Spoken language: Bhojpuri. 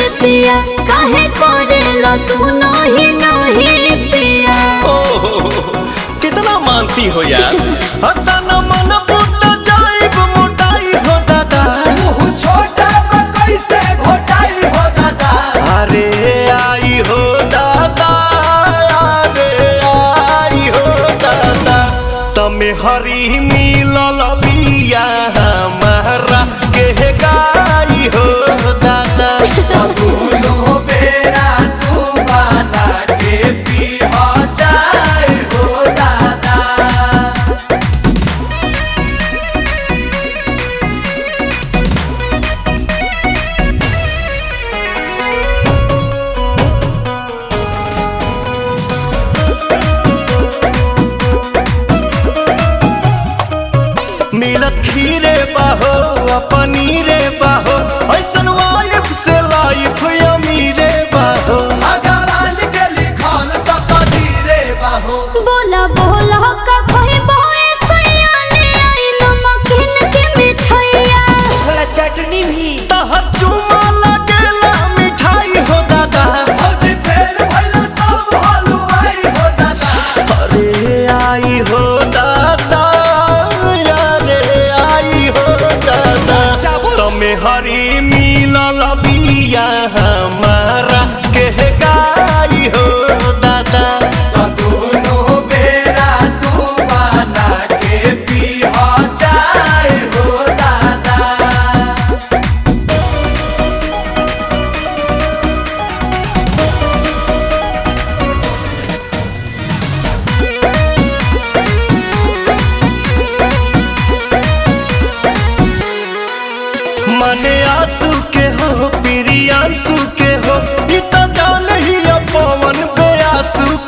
पिया काहे करेला तू नहीं नहीं पिया ओह, कितना मानती हो यार हतना मन पुट जाइब मोटाई हो दादा मुँह छोटा बा कैसे घोटाई हो दादा अरे आई हो दादा अरे आई हो दादा तमे हरी मिलल बिया हमारा के गाई हो दादा दोनों बेरा तू बना के पी हो जाए हो दादा मिलत खीरे बाहो आ पनीरे बाहो ऐसन वाइफ से लाइफ अमीरे बाहो भगवान के लिखल तो कदीरे बाहो बोला बोला का कोई बोए सैया ले आई नमकीन के मिठाइया थोड़ा चटनी भी तहर चुमा लगेला मिठाई हो दादा भौजी फेर भइला सब हलुआई हो दादा अरे आई हो दादा अरे आई हो दादा चाबुस। तमे हरी मिलल बिया हमारा के गाई हो दादा दोनों बेरा तू बना के पी हो जाए हो दादा मने आंसू के हो प्रियांशु के हो ई तो जान ही पवन बेआसू